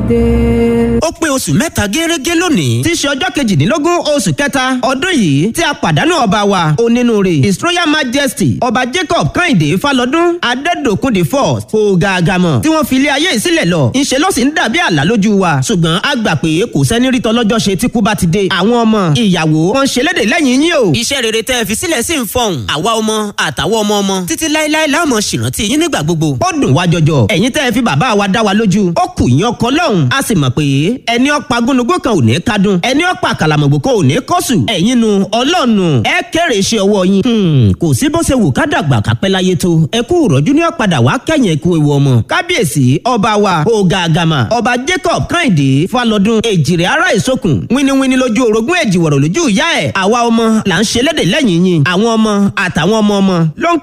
dé. ó pé oṣù mẹ́ta gẹ́rẹ́gẹ́ lónìí tí í ṣe ọjọ́ kejìdínlógún oṣù kẹta ọdún yìí tí a pàdánù ọba wa onínúure his royal majesty ọba jacob kẹ́hìndé falọ́dún adẹ́dọ̀kun the first kò gàgàmọ̀ tí wọ́n fi ilé ayé ìsílẹ̀ lọ ńṣe ló sì ń dàbí àlá lójú wa ṣùgbọ́n a gbà pé kò sẹ́ni rí tọ́lọ́jọ́ ṣe tí kú bá ti dé àwọn ọmọ ìyàwó wọn ṣe léde lẹ́yìn yín o. iṣẹ́ rere tẹ́ ẹ fi sílẹ̀ sí ń fọhùn àwa ọmọ àtàwọn ọmọ ọmọ títí láéláé láàmú ṣèrántí yín nígbà gbogbo. ó dùn wá jọjọ ẹ̀yin tẹ́ ẹ fi bàbá wa dá wa lójú ó kù yín ọkọ lọ́hùn a sì mọ̀ pé ẹni ọ̀pá gúnugún kan ò ní kádùn ẹni ọ̀pá kàlàmọ̀gbò kan ò ní kọ́sù ẹ̀yin nu ọlọ́ọ̀nù ẹ kéré iṣẹ́ ọwọ́ yín. kò sí bó ṣe wù ká dàgbà kápẹ́ láyé tó ẹ kú ìrọ̀jú ní ọ̀padà wá kẹ́yìn ẹ̀kú ewu ọmọ kábíyèsí ọba wa ọ̀gá àgàmà ọba jacob kẹ́hìndé falọ́dún èjìrè ara ìsokùn wíníwíní lójú orogún èjìwọ̀rọ̀ lójú ìyá ẹ̀ àwa ọmọ là ń ṣe léde lẹ́yìn yín àwọn ọmọ àtàwọn ọmọ ọmọ ló ń